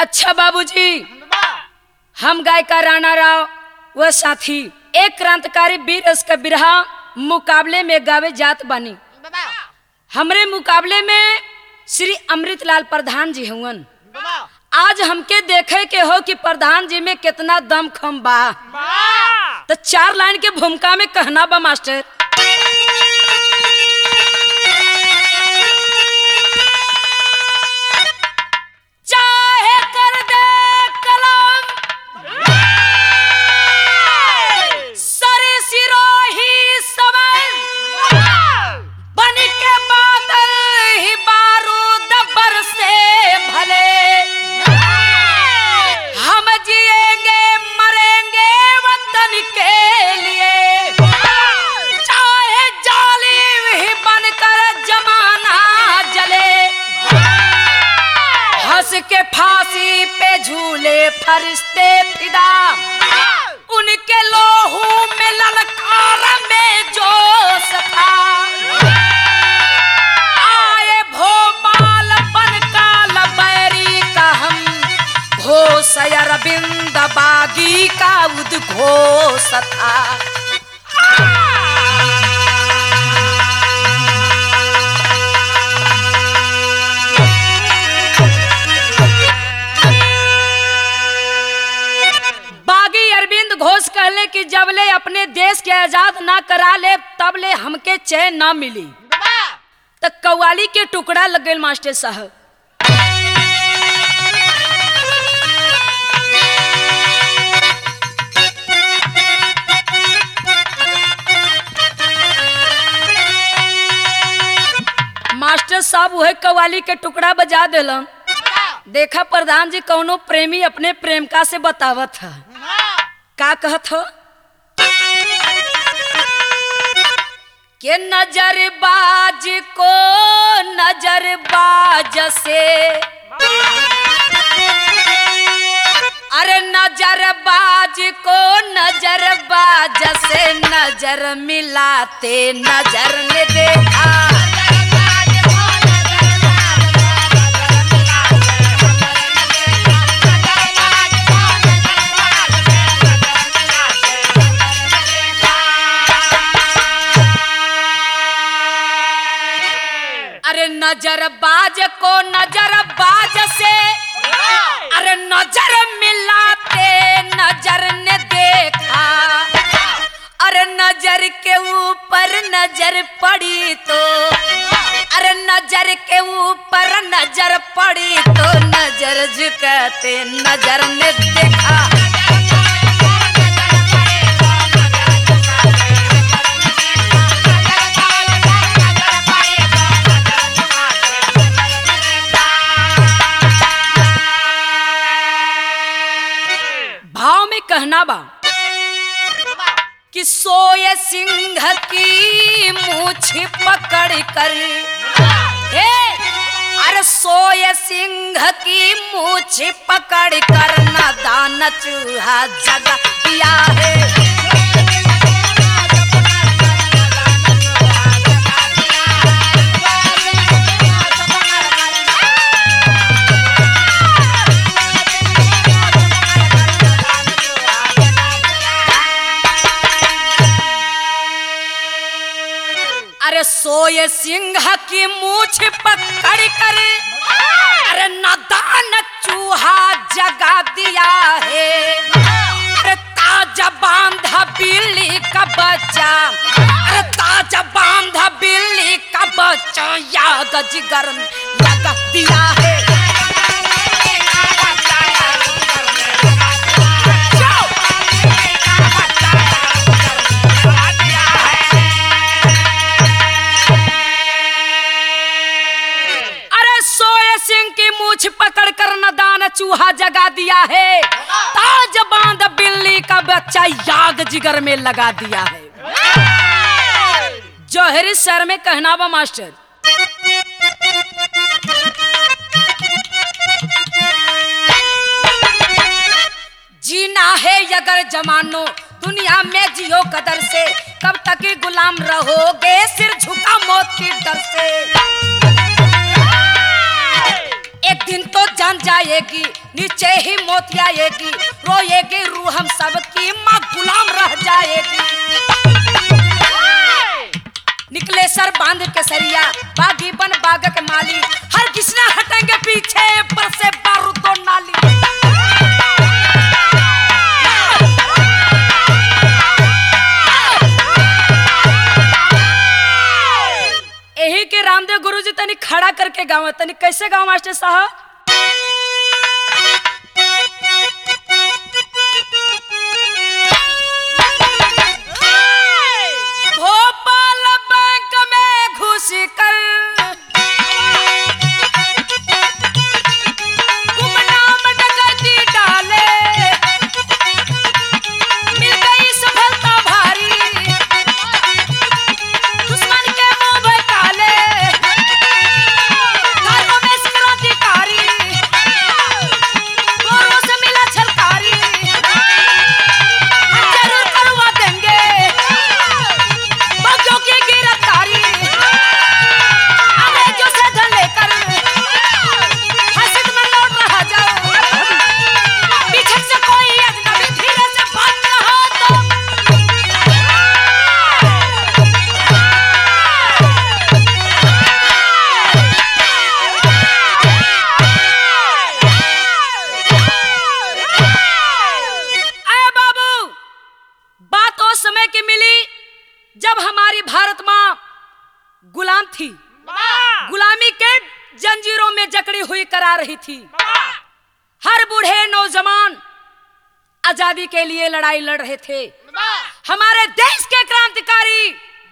अच्छा बाबूजी हम गायिका राणा राव व साथी एक क्रांतिकारी वीर रस का बिरहा मुकाबले में गावे जात बानी हमरे मुकाबले में श्री अमृतलाल प्रधान जी हुवन आज हमके देखे के हो कि प्रधान जी में कितना दम खम बा तो चार लाइन के भूमिका में कहना बा मास्टर चाहे कर दे कलम सरे सिरोही समन बन के बादल ही बारूद बरसे भले हम जिएंगे मरेंगे वतन के लिए चाहे जालिम ही बनकर जमाना जले हंस के फांसी पे झूले फरिश्ते फिदा उनके लोहू में ललकार में जो सथा आए भोपाल बन काल बैरी का हम घोष अरविंद बागी का उद्घोष था बागी अरविंद घोष कहले कि जबले अपने देश के आजाद ना करा ले तबले हमके चैन ना मिली त कव्वाली के टुकड़ा लग गए मास्टर साहब मास्टर साहब वह कव्वाली के टुकड़ा बजा दिलन देखा प्रधान जी कौनो प्रेमी अपने प्रेमिका से बतावत है का कहत हो के नजरबाज को नजरबाज से अरे नजरबाज को नजरबाज से नजर मिलाते नजर ने देखा अरे नजरबाज को नजरबाज से अरे नजर मिलाते नजर ने देखा अरे नजर के ऊपर नजर पड़ी तो अरे नजर के ऊपर नजर पड़ी तो नजर झुकाते नजर ने देखा भाव में कहना बा कि सोए सिंह की मूछ पकड़ कर हे अरे सोए सिंह की मूछ पकड़ कर न दान चूहा जगा दिया है अरे सोए सिंह की मूछ पकड़ कर अरे नदान चूहा जगा दिया है अरे ताजा बांधा बिल्ली का बच्चा अरे ताजा बांधा बिल्ली का बच्चा याग जिगर में लगा दिया है अरे सोए सिंह की मूछ पकड़ कर नदान चूहा जगा दिया है ताज बांध बिल्ली का बच्चा याग जिगर में लगा दिया है जौहरी सर में कहना बा मास्टर जीना है अगर जमानो दुनिया में जियो कदर से कब तक ही गुलाम रहोगे सिर झुका मौत की डर से एक दिन तो जान जाएगी नीचे ही मौत आएगी रोएगी रूह हम सबकी माँ गुलाम रह जाएगी निकले सर बांध के सरिया बागी बन बाग के माली हर किसना हटेंगे पीछे पर से बारूद दो नाली यही के रामदेव गुरु जी तनी खड़ा करके गाँव तनी कैसे गाँव मास्टर साहब भोपाल बैंक में घुस कर गुमनाम डकैती डाले मिल गई सफलता भारी दुश्मन के मुंह में काले घरों में क्रांतिकारी गोरों से मिला छलकारी हम जरूर करवा देंगे बच्चों की गिरफ्तारी अंग्रेजों से धन लेकर हसद में लौट रहा जाओ पीछे से कोई अजनबी धीरे से भाग रहा तो अरे बाबू बात उस समय की मिली जब हमारी भारत माँ गुलाम थी गुलामी के जंजीरों में जकड़ी हुई करा रही थी हर बूढ़े नौजवान आजादी के लिए लड़ाई लड़ रहे थे हमारे देश के क्रांतिकारी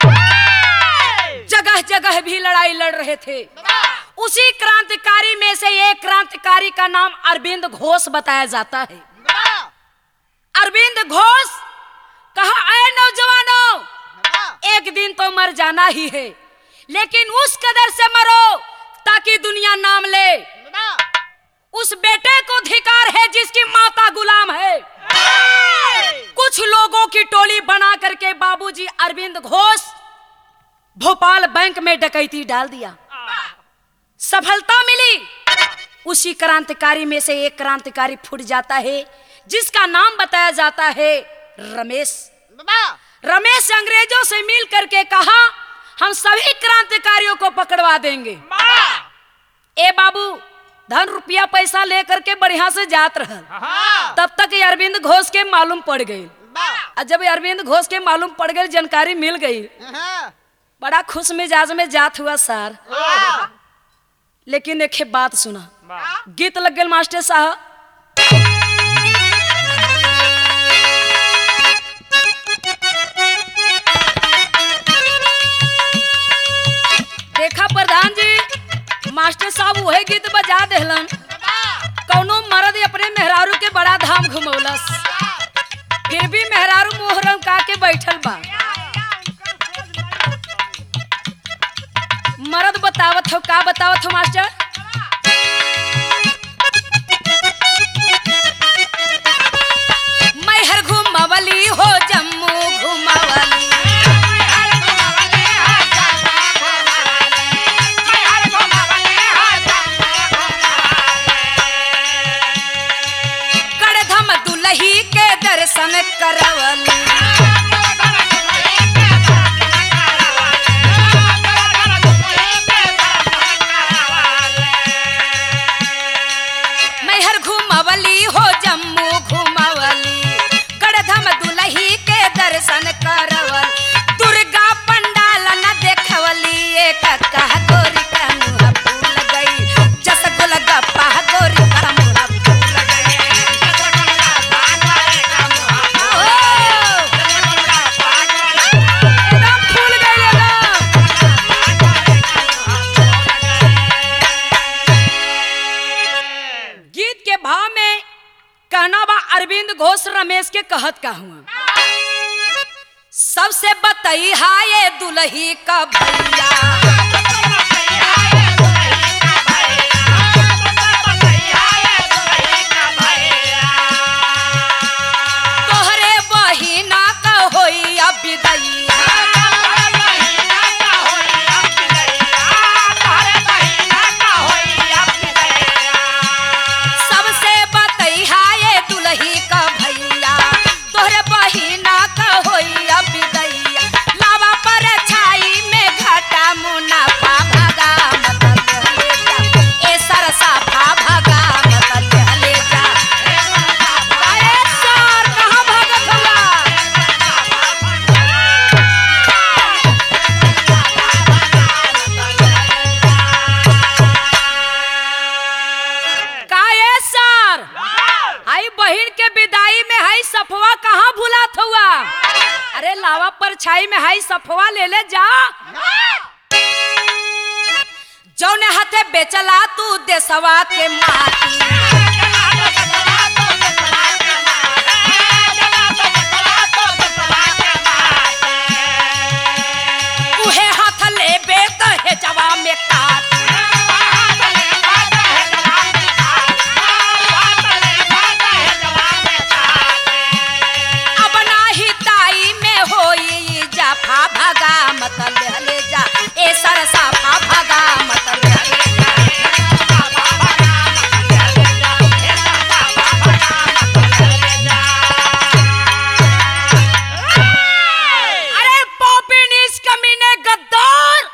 जगह जगह भी लड़ाई लड़ रहे थे उसी क्रांतिकारी में से एक क्रांतिकारी का नाम अरविंद घोष बताया जाता है अरविंद घोष कहा आए नौजवानों एक दिन तो मर जाना ही है लेकिन उस कदर से मरो ताकि दुनिया नाम ले उस बेटे को धिकार है जिसकी माता गुलाम है कुछ लोगों की टोली बना करके बाबूजी अरविंद घोष भोपाल बैंक में डकैती डाल दिया सफलता मिली उसी क्रांतिकारी में से एक क्रांतिकारी फुट जाता है जिसका नाम बताया जाता है रमेश रमेश अंग्रेजों से मिल करके कहा हम सभी क्रांतिकारियों को पकड़वा देंगे ए बाबू धन रुपया पैसा लेकर के बढ़िया से जात रहल तब तक ये अरविंद घोष के मालूम पड़ गई और जब ये अरविंद घोष के मालूम पड़ गई जानकारी मिल गई बड़ा खुश मिजाज में जात हुआ सर लेकिन एक बात सुना गीत लग गए मास्टर साहब देखा प्रधान जी मास्टर साहब वही गीत बजा देहलन कौनो मर्द अपने मेहरारू के बड़ा धाम घुमौलस फिर भी मेहरारू मोहरम का के बैठल बा मर्द बतावत हो का बतावत हो मास्टर मैं हर घुमावली हो जम्मू घुमावली कड़धम दुलही के दर्शन करवली मैं हर घुमावली हो जम्मू घुमावली गढ़धम दुलही के दर्शन करवल दुर्गा पंडाल न देखवली एक कह गोरी का मुँह फूल गई जस गोलगप्पा गोरी का मुँह फूल गई ओ! एकदम फूल गई एकदम गीत के भाव में कहना बा अरविंद घोष रमेश के कहत का हुआ सबसे बतई हाय दुलही का भैया तोहरे बहिना का होई अब विदैया परछाई में हाई सफवा ले ले जा जौने हाथे बेचला तू देसवा के माटी उहे हाथ लेबे त हेजवा में काट अब नाही ताई में होई जाफा भगा मत ले जा ए सरसाफा भगा मत ले जा अरे पॉपिनिस कमीने गद्दार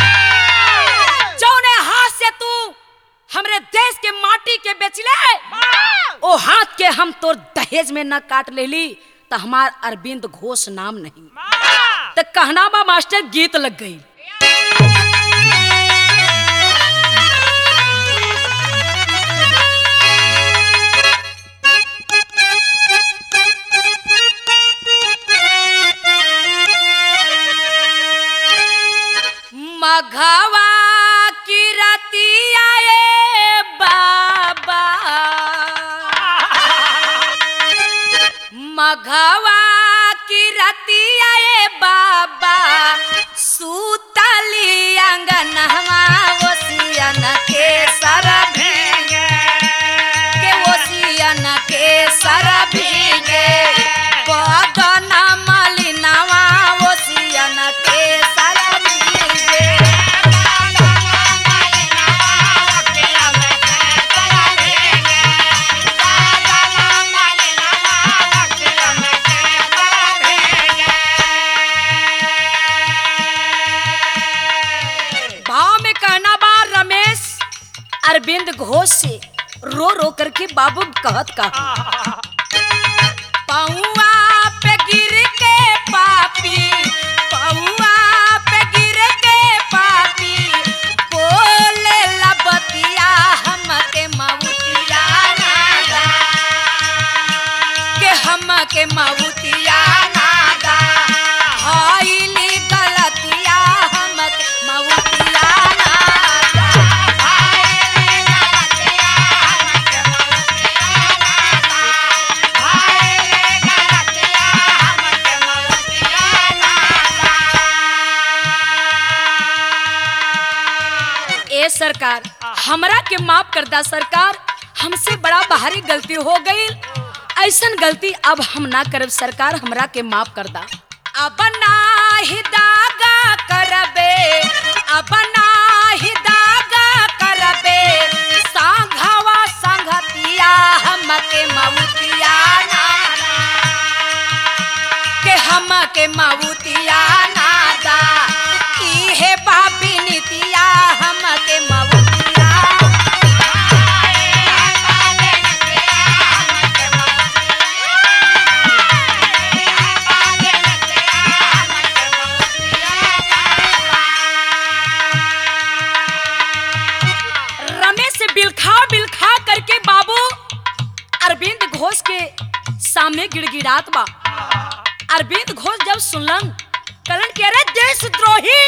जौने हाथ से तू हमरे देश के माटी के बेचले ओ हाथ के हम तोर दहेज में न काट लेली त हमार अरविंद घोष नाम नहीं त कहना बा मास्टर गीत लग गई मघवा की रतिया ए बाबा मघवा की रतिया ए बाबा सूतली अंगनवा ओसियन के सर भीगे के ओसियन के सर भीगे बदन मलिनवा ओसियन के सर भीगे भाव में कहना बा रमेश अरविंद घोष से रो रो करके बाबू कहत का पौआ पे गिर के पापी पौआ पे गिर के पापी बोले लबतिया हमके मऊतिया नादा के हमके मऊतिया नादा हईली गलतिया हमके मऊतिया नादा ए सरकार हमरा के माफ कर दा सरकार हमसे बड़ा भारी गलती हो गई ऐसन गलती अब हम ना करब सरकार हमरा के माफ कर दा अब नाही दागा करबे अब नाही दागा करबे सांघवा संगतिया हमके मऊतिया नादा के हमके मऊतिया नादा इहे बाबी नीतिया हमके मऊतिया रमेश से बिलखा बिलखा करके बाबू अरविंद घोष के सामने गिड़गिड़ात बा अरविंद घोष जब सुनलन कलन के अरे देशद्रोही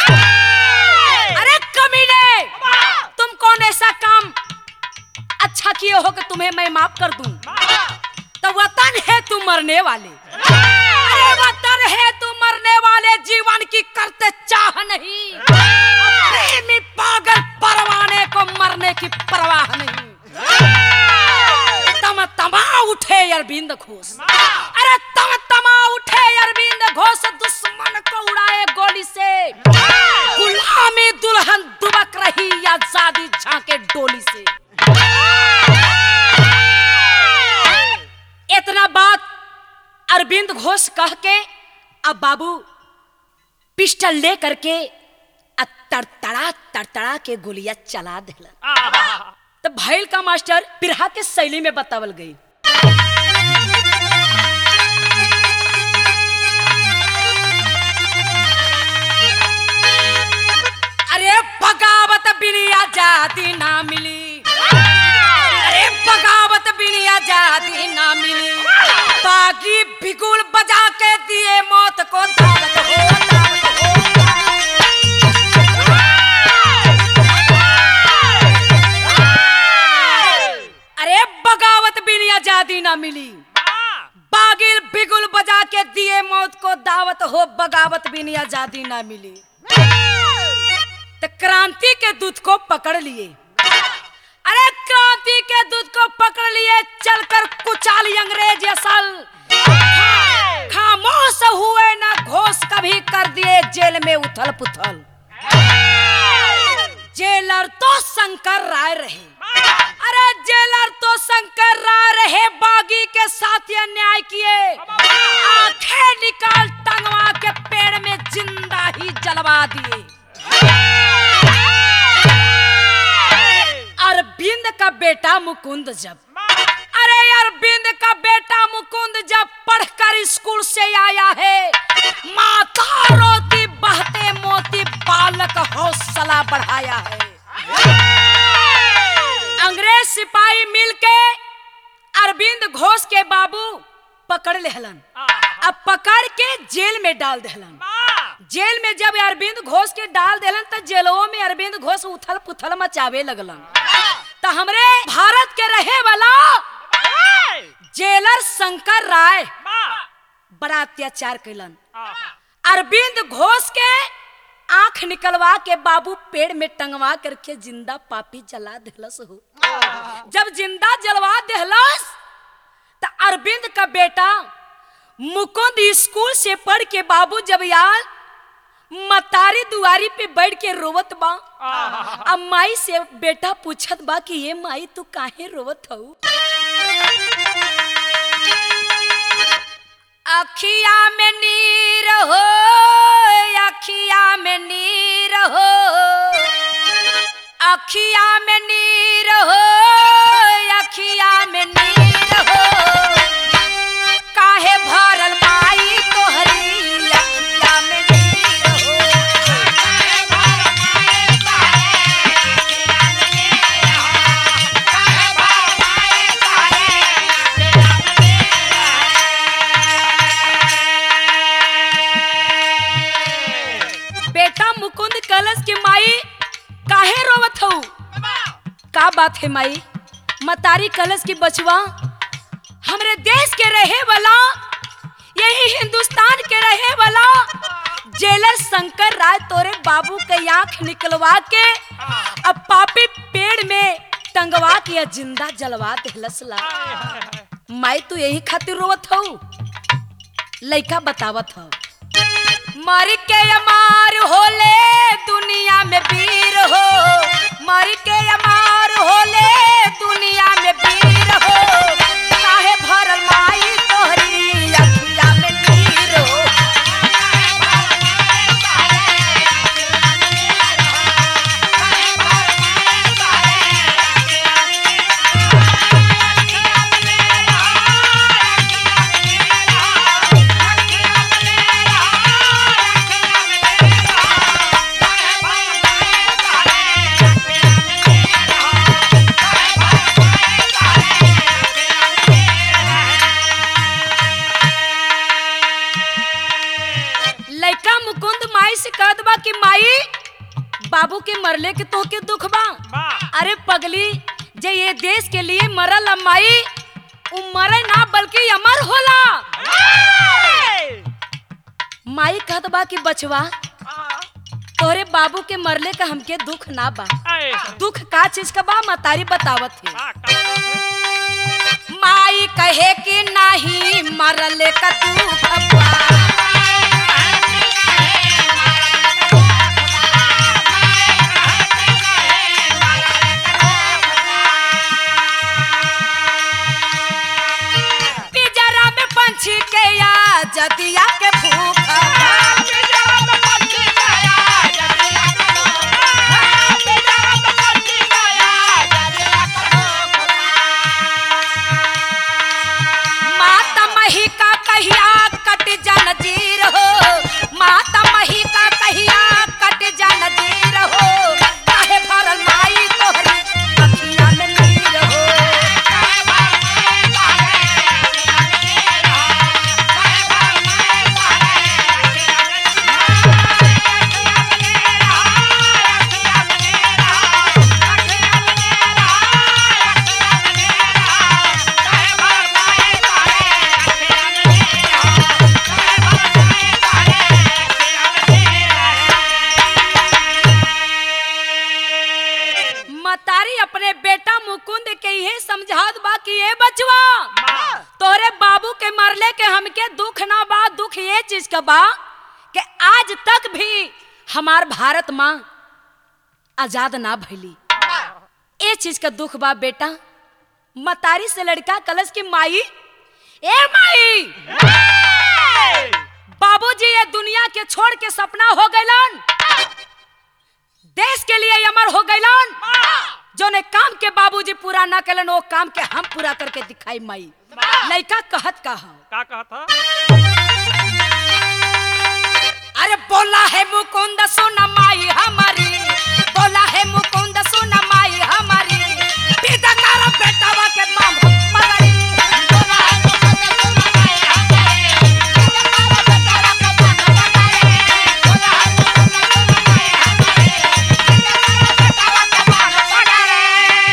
अरे कमीने तुम कौन ऐसा काम अच्छा किए हो कि तुम्हें मैं माफ कर दूं तो वतन है तू मरने वाले अरे वतन है तू मरने वाले जीवन की करते चाह नहीं प्रेमी पागल परवाने को मरने की परवाह नहीं तम तमा उठे अरविंद घोष अरे तम तमा उठे अरविंद घोष दुश्मन को उड़ाए गोली से गुलामी दुल्हन दुबक रही आजादी झांके डोली से इतना बात अरविंद घोष कह के अब बाबू पिस्टल ले करके आ तड़तड़ा तड़तड़ा के गोलियां चला दिलन तो भैल का मास्टर बिरहा के शैली में बतावल गई अरे बगावत बिनी आजादी ना मिली अरे बगावत बिनी आजादी ना मिली बागी बिगुल बजा के दिए मौत को दावत दावत हो बगावत भी नहीं आजादी ना मिली तो क्रांति के दूत को पकड़ लिए अरे क्रांति के दूत को पकड़ लिए चलकर कुचाली अंग्रेज असल खा- खामोश हुए ना घोष कभी कर दिए जेल में उथल पुथल जेलर तो शंकर राय रहे अरे जेलर तो शंकर राय रहे बागी के साथ ये अन्याय किए आंखें निकाल टंगवा के पेड़ में जिंदा ही जलवा दिए अरविंद का बेटा मुकुंद जब अरे अरविंद का बेटा मुकुंद जब पढ़कर स्कूल से आया है माता रोती बहते मोती बालक हौसला बढ़ाया है अंग्रेज सिपाही मिलके अरविंद घोष के बाबू पकड़ लेहलन अब पकड़ के जेल में डाल देहलन जेल में जब अरविंद घोष के डाल देलन तो जेलों में अरविंद घोष उथल पुथल मचावे लगलन तो हमरे भारत के रहे वाला जेलर शंकर राय बड़ा अत्याचार कैलन अरविंद घोष के आंख निकलवा के बाबू पेड़ में टंगवा करके जिंदा पापी जला देहलस हो जब जिंदा जलवा देहलस तो अरविंद का बेटा मुकुंद स्कूल से पढ़ के बाबू जब यार मतारी दुआरी पे बैठ के रोवत बा अब माई से बेटा पूछत बा कि ये माई तू काहे रोवत हऊ अखिया में नीर हो अखिया में नीर हो अखिया में नीर हो अखिया में नीर हो काहे भरल माई तोहरी अखिया में नीर हो बेटा मुकुंद कलश के माई काहे रोवत हऊ का बात है माई मतारी कलश की बचवा हमरे देश के रहे वाला यही हिंदुस्तान के रहे वाला जेलर शंकर राय तोरे बाबू के आंख निकलवा के अब पापी पेड़ में टंगवा के जिंदा जलवा देहलस ला माई तू यही खातिर रोवत हऊ लइका बतावत हऊ मर के अमार होले दुनिया में वीर हो मर के अमार होले दुनिया में वीर हो काहे भरल माई तोहरी अखिया में नीर हो लइका मुकुंद माई से कहत बा कि माई बाबू के मरले के तो के दुख बा अरे पगली जे ये देश के लिए मरल अ माई उ मरे ना बल्कि अमर होला माई कहत बा कि बचवा तोहरे बाबू के मरले का हमके दुख ना बा दुख का चीज का बा मतारी बतावत है माई कहे कि नहीं मरले का दुख बा पिंजरा में पंछी के या जदिया के भूख माता मही का कहिया कट जन जीर हो माता मही का कहिया कट जन जीर हो काहे भरल माई तोहरी अखिया में नीर हो ए चीज का बा कि आज तक भी हमार भारत माँ आजाद ना भइली ए चीज का दुख बा बेटा मतारी से लड़का कलश की माई ए माई बाबूजी ये दुनिया के छोड़ के सपना हो गइलन देश के लिए अमर हो गइलन जो ने काम के बाबूजी पूरा ना कलन वो काम के हम पूरा करके दिखाई माई लड़का कहत का हो का कहा था अरे बोला है मुकुंद सुन माई हमारी बोला है मुकुंद सुन माई हमारी पिता कर बेटावा के माम मगरी बोला है मुकुंद सुन माई हमारी पिता कर बेटावा के माम मगरी बोला है मुकुंद सुन माई हमारी पिता कर बेटावा के माम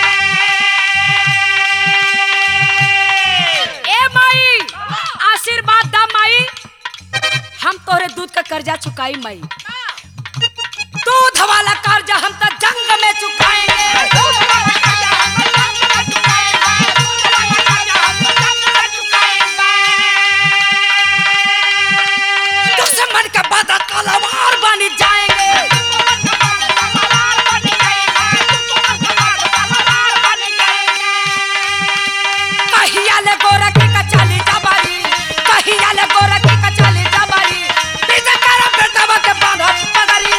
मगरी ए माई आशीर्वाद दा माई हम तोरे दूध का कर्जा चुकाई मई दूध वाला कर्जा हम तो जंग में चुकाएंगे दूध वाला कर्जा हम तो जंग में चुकाएंगे दूध वाला कर्जा हम तो जंग में चुकाएंगे दुश्मन के बाद तलवार बन जाएंगे दुश्मन के बाद तलवार बन जाएंगे दुश्मन के बाद तलवार बन जाएंगे कहिया ले गोरखी का चाली जबारी कहिया ले गोरखी का चाली जबारी पीछे कर बेटवा के बांधा पगड़ी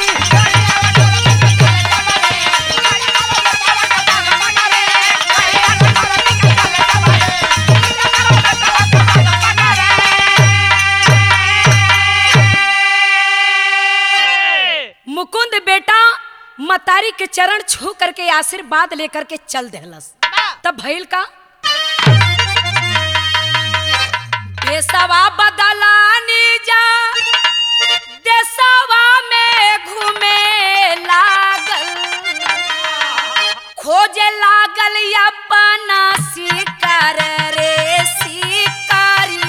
मुकुंद बेटा मतारी के चरण छू करके आशीर्वाद लेकर के चल देहलस तब भइल का देसवा बदलानी जा देसवा में घूमे लागल खोजे लागल अपना शिकार रे शिकारिया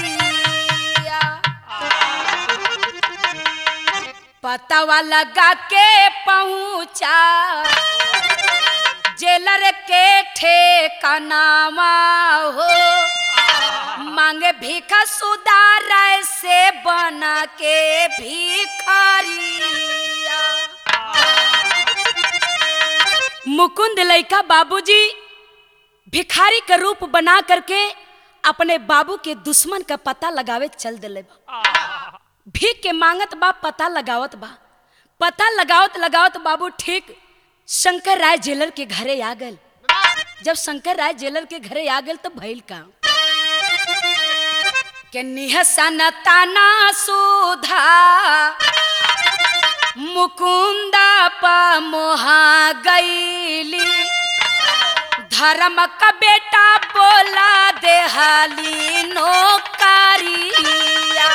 पतवा लगा के पहुंचा जेलर के ठेकानावा हो मांगे भीखा सुधार से बना के भिखारिया मुकुंद लइका बाबूजी भिखारी का रूप बना करके अपने बाबू के दुश्मन का पता लगावे चल दिले बा भीख के मांगत बा पता लगावत बा पता लगावत लगावत बाबू ठीक शंकर राय जेलर के घरे आ गए जब शंकर राय जेलर के घरे आ गए तो भइल का के निहसन ताना सुधा मुकुंदा पा मोहा गईली धर्म का बेटा बोला देहाली नौकरिया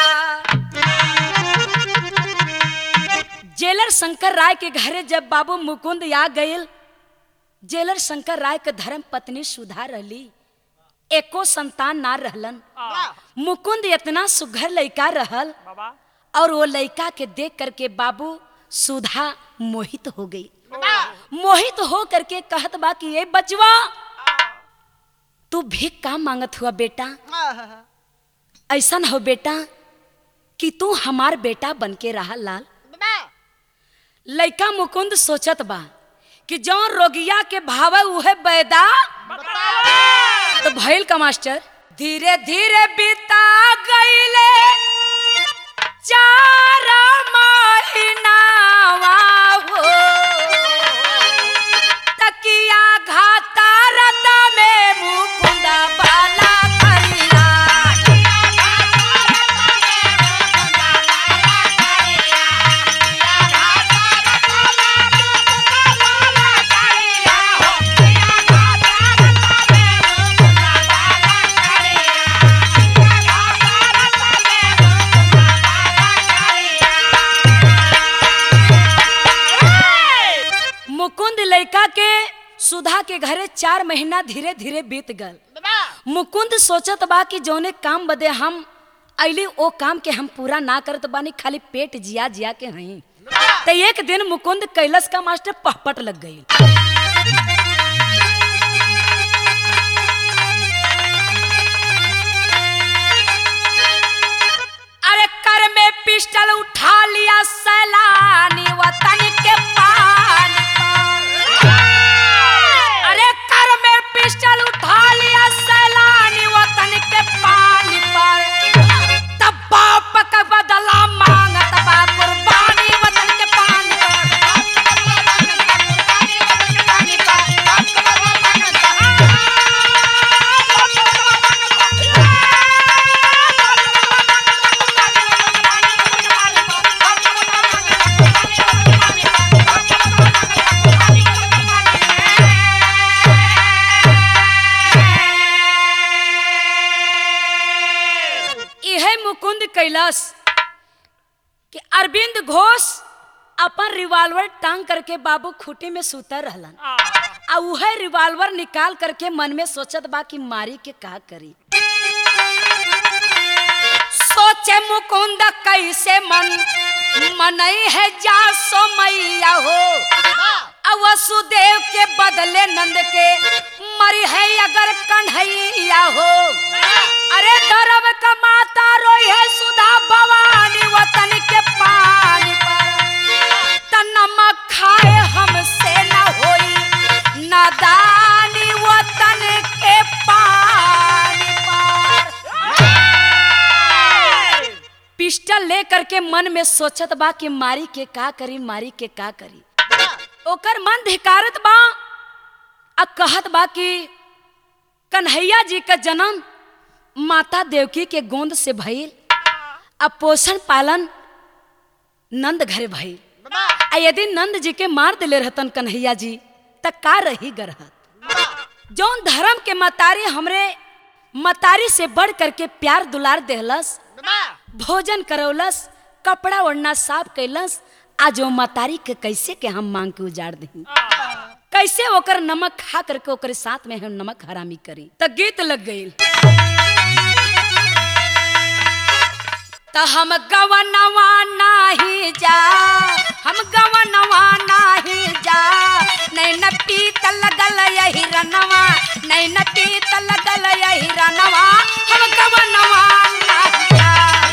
जेलर शंकर राय के घरे जब बाबू मुकुंद आ गईल जेलर शंकर राय के धर्म पत्नी सुधा रहली एको संतान ना रहलन मुकुंद इतना सुघर लइका रहल बाबा और वो लइका के देख करके बाबू सुधा मोहित हो गई मोहित हो करके कहत बा कि ये बचवा तू भीख का मांगत हुआ बेटा ऐसा हो बेटा कि तू हमार बेटा बन के रहा लाल लइका मुकुंद सोचत बा कि जौन रोगिया के भाव उहे बैदा तो भइल का मास्टर धीरे धीरे बीता गईले चार महीनावा हो तकिया घाता रत में मुकुंदा बाला करिया मुकुंद लइका के सुधा के घरे चार महीना धीरे धीरे बीत गल मुकुंद सोचत बा कि जौने काम बदे हम अली ओ काम के हम पूरा ना करत बानी खाली पेट जिया जिया के हई तो एक दिन मुकुंद कैलस का मास्टर पहपट लग गई अरे कर पिस्टल उठा लिया सैलानी वतन के पानी पर अरे कर में पिस्टल उठा लिया सैलानी वतन के पानी पर तब बाप का बदला मांगत बा कुर्बानी वतन के पानी इहे मुकुंद कैलाश कि अरविंद घोष अपन रिवॉल्वर टांग करके बाबू खूटे में सुतर रहलन आ उहे रिवॉल्वर निकाल करके मन में सोचत बा कि मारी के का करी सोचे मुकुंद कैसे मन मनई है जा सो मैया हो आ वसुदेव के बदले नंद के मरी है अगर कन्हैया हो अरे धर्म का माता रोई है सुधा भवानी वतन के पानी पर त नमक खाए हमसे न होई नादानी वतन के पानी पर पिस्टल ले करके मन में सोचत बा कि मारी के का करी मारी के का करी ओकर मन धिकारत बा आ कहत बा कि कन्हैया जी का जन्म माता देवकी के गोंद से भइल आ पोषण पालन नंद घरे भइल आ यदि नंद जी के मार दिले रहतन कन्हैया जी त का रही गरहत जौन धर्म के मतारी हमरे मतारी से बढ़ करके प्यार दुलार देहलस भोजन करौलस कपड़ा ओढ़ना साफ कैलस आज वो मतारी के कैसे के हम मांग के उजाड़ दही कैसे ओकर नमक खा करके ओकर साथ में हम नमक हरामी करी त गीत लग गई त हम गवनवा नाही जा हम गवनवा नाही जा नहीं न पीत लगल यही रनवा नहीं न पीत लगल यही रनवा हम गवनवा नाही जा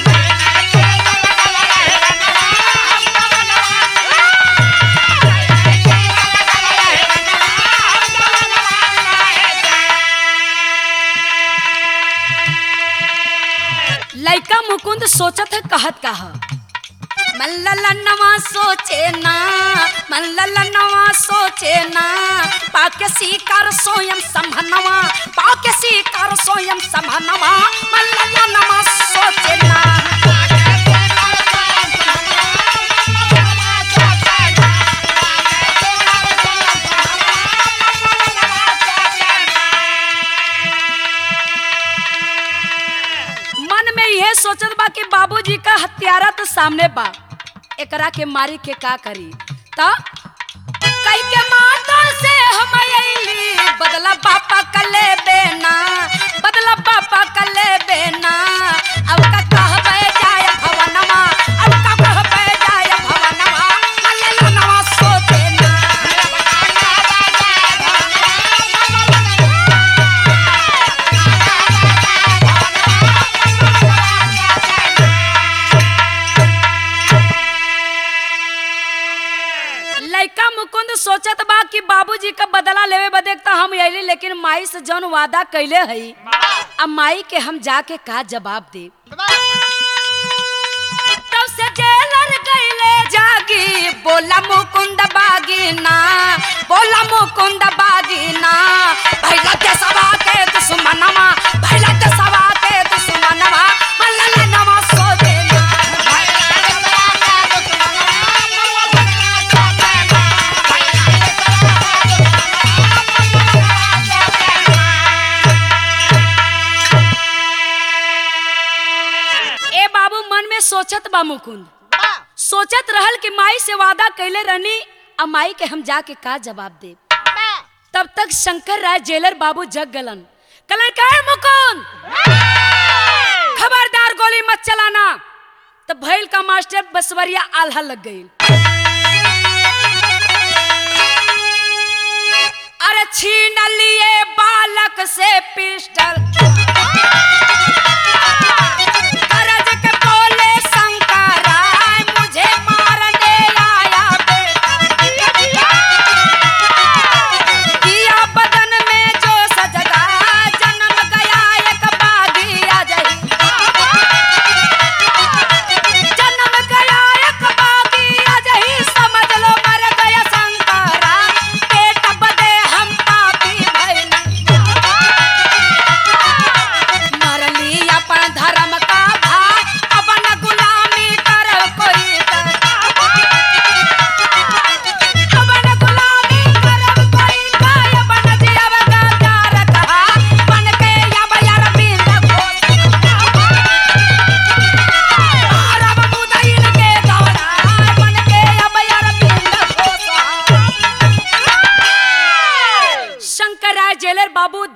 लइका मुकुंद सोचत है कहत कहा मल्ललनवा सोचे ना मल्ललनवा सोचे ना पाके सीकर सोयम संभनवा पाके सीकर सोयम संभनवा मल्ललनवा सोचे ना मन में यह सोचत बा कि बाबूजी का हत्यारा तो सामने बा एकरा के मारी के का करी त कई के माता से हम अइली बदला पापा कले बेना बदला पापा कले बेना अब का कहबे जाय भवनमा अब का कहबे जाय भवनमा मल्ले नवा सोचे ना लइका मुकुंद सोचत बा कि बाबूजी का बदला लेवे बदे त हम अइली लेकिन माई से जौन वादा कैले हई अब माई के हम जाके का जवाब दे तब से जेलर गईले जागी बोला मुकुंद बागीना बोला मुकुंद बागीना भैला के सवा के दुश्मनवा भैला के सवा के दुश्मनवा मल्ला नवा सो देना ए बाबू मन में सोचत बा मुकुंद सोचत रहल कि माई से वादा कैले रहनी अब माई के हम जाके का जवाब दे तब तक शंकर राय जेलर बाबू जग गलन कलन का है मुकुंद खबरदार गोली मत चलाना तब भैल का मास्टर बसवरिया आल्हा लग गई अरे छीन लिए बालक से पिस्टल करज के बोले शंकरा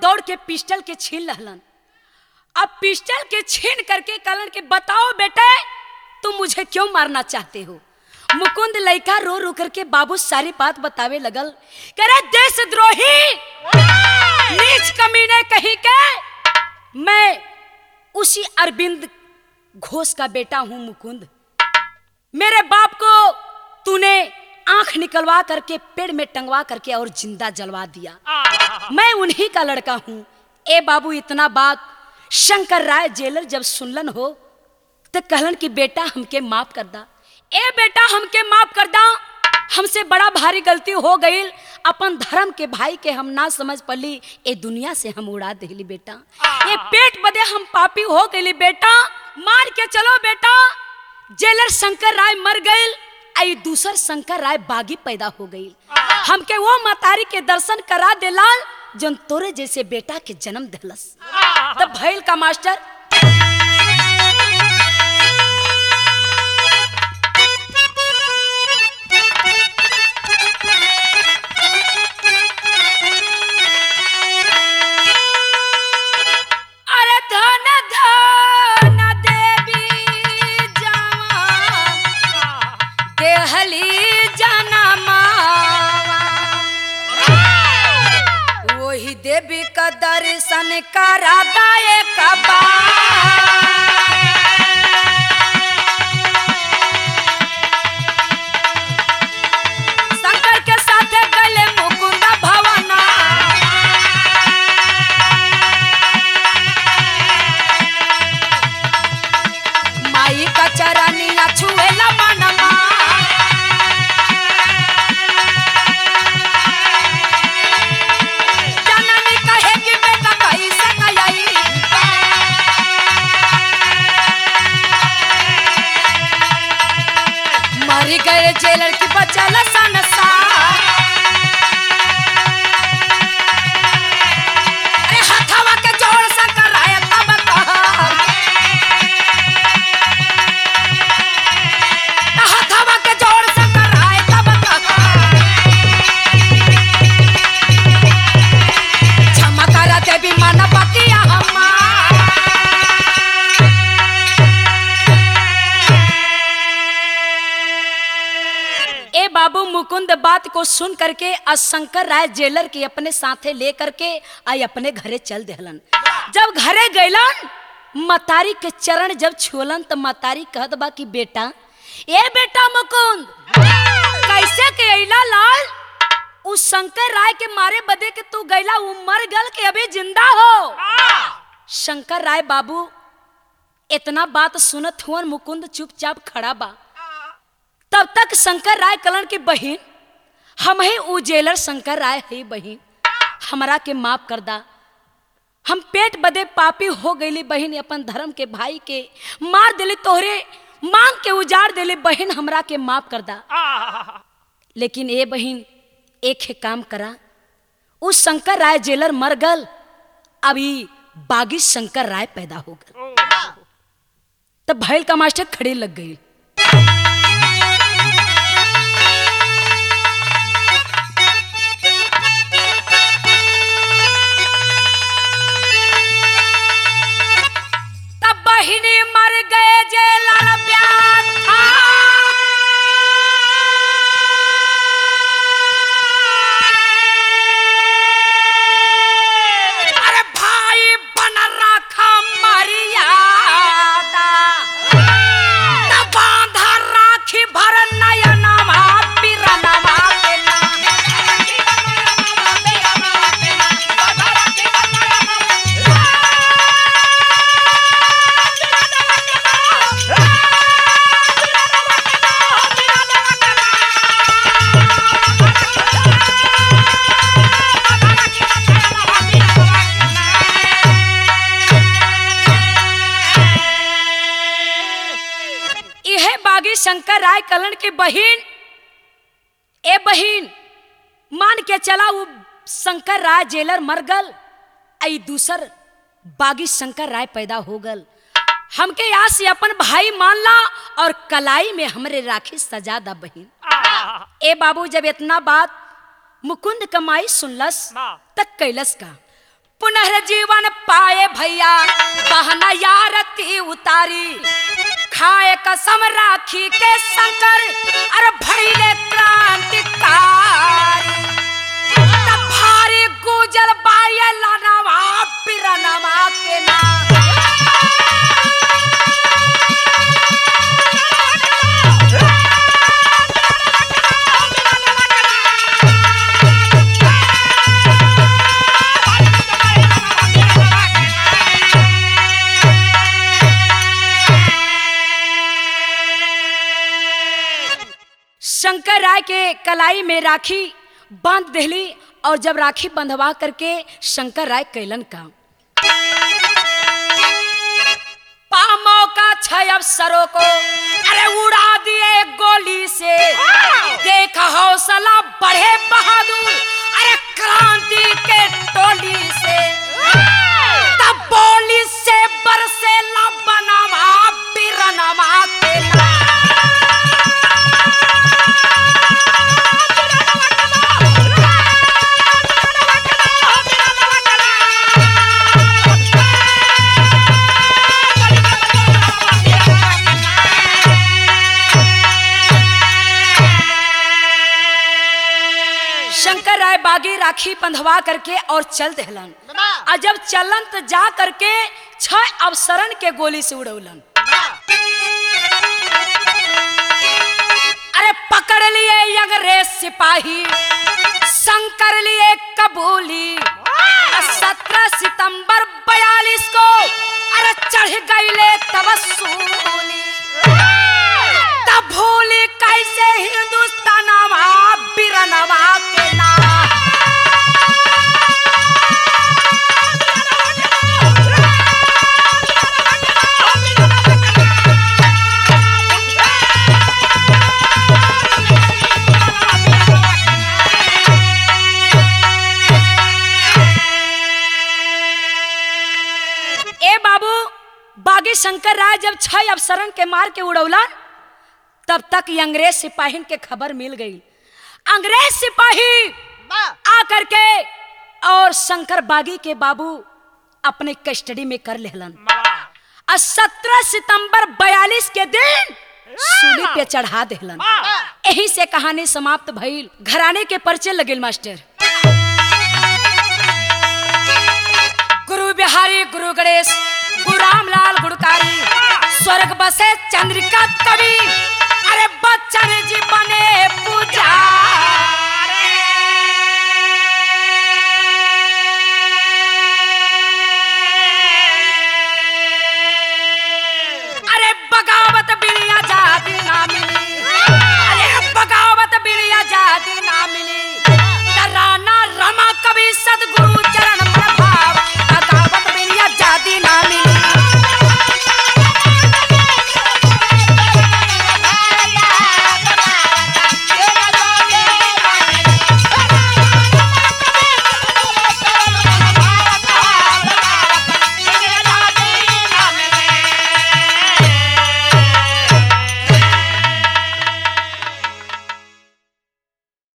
दौड़ के पिस्टल के छीन रहलन अब पिस्टल के छीन करके कहलन कि बताओ बेटे तुम मुझे क्यों मारना चाहते हो मुकुंद लड़का रो रो करके बाबू सारी बात बतावे लगल करे देशद्रोही नीच कमीने कहीं के मैं उसी अरविंद घोष का बेटा हूं मुकुंद मेरे बाप को तूने आंख निकलवा करके पेड़ में टंगवा करके और जिंदा जलवा दिया मैं उन्हीं का लड़का हूं ए बाबू इतना बात शंकर राय जेलर जब सुनलन हो तो कहलन कि बेटा हमके माफ कर दा ए बेटा हमके माफ कर दा हमसे बड़ा भारी गलती हो गई अपन धर्म के भाई के हम ना समझ पली ए दुनिया से हम उड़ा देली बेटा ये पेट बदे हम पापी हो गई बेटा मार के चलो बेटा जेलर शंकर राय मर गए आई दूसर शंकर राय बागी पैदा हो गई हमके वो मतारी के दर्शन करा देलाल जन तोरे जैसे बेटा के जन्म दिलस तब भैल का मास्टर अरे धन धन देवी जवान देहली जनमा वही देवी का दर्शन करा दाए कबा शंकर के साथ गले मुकुंद भवना माई का चरनिया छुएला मनमा जननी कहे कि बेटा कैसे गई मरी गए जेलर की बचल संसार अरे हथवा के जोड़ से कराए तब कहा हथवा के जोड़ से कराए तब कहा क्षमा कर देवी मन पतिया हमार ए बाबू मुकुंद बात को सुन करके शंकर राय जेलर के अपने साथे ले करके आई अपने घरे चल देहलन जब घरे गैलन मतारी के चरण जब छुअलन तो मतारी कहत बा कि बेटा ए बेटा मुकुंद कैसे के अइला लाल उस शंकर राय के मारे बदे के तू गैला उ मर गल के अभी जिंदा हो शंकर राय बाबू इतना बात सुनत हुअन मुकुंद चुपचाप खड़ा बा तब तक शंकर राय कलन की बहन हम ही उ जेलर शंकर राय है बहन हमरा के माफ कर दा हम पेट बदे पापी हो गईली बहन अपन धर्म के भाई के मार दिली तोहरे मांग के उजाड़ दिली बहन हमरा के माफ कर दा लेकिन ए बहन एक है काम करा उस शंकर राय जेलर मर गल अभी बागी शंकर राय पैदा हो गल तब भैल का मास्टर खड़े लग गई तब बहिनी मर गए जे लाल प्यार था अरे भाई बन रखा मर्यादा न बांधा राखी भर नयनमा पिरनमा के इहे बागी शंकर राय कलन के बहिन ए बहिन मान के चला वो शंकर राय जेलर मर गल आई दूसर बागी शंकर राय पैदा हो गल हमके यहाँ से अपन भाई मान ला और कलाई में हमरे राखी सजा दा बहिन ए बाबू जब इतना बात मुकुंद कमाई सुनलस हाँ। तक कैलस का पुनर्जीवन पाए भैया बहना यारती उतारी खाए कसम राखी के शंकर अरे भैले क्रांतिकारी तब भारी गुजल बाये लानवा बिरनवा के ना शंकर राय के कलाई में राखी बांध देली और जब राखी बंधवा करके शंकर राय कैलन काम पा मौका छय अफसरों को अरे उड़ा दिए गोली से देख हौसला बढ़े बहादुर अरे क्रांति के टोली से तब बोली से बरसे ला बनवा बिरनवा के ना शंकर राय बागी राखी बंधवा करके और चल दहलन और जब चलन तो जा करके छह अवसरन के गोली से उड़ौलन अरे पकड़ लिए अंग्रेज सिपाही शंकर लिए कबूली सत्रह सितंबर बयालीस को अरे चढ़ गईले तबसूली तब भूली कैसे हिंदुस्तानवा बिरनवा के ना ए बाबू बागी शंकर राय जब छह अफसरन के मार के उड़ौला तब तक ये अंग्रेज सिपाही के खबर मिल गई अंग्रेज सिपाही आकर के और शंकर बागी के बाबू अपने कस्टडी में कर लेहलन और सत्रह सितंबर बयालीस के दिन सूली पे चढ़ा देहलन यही से कहानी समाप्त भइल घराने के पर्चे लगिल मास्टर गुरु बिहारी गुरु गणेश गुरु रामलाल गुड़कारी स्वर्ग बसे चंद्रिका कवि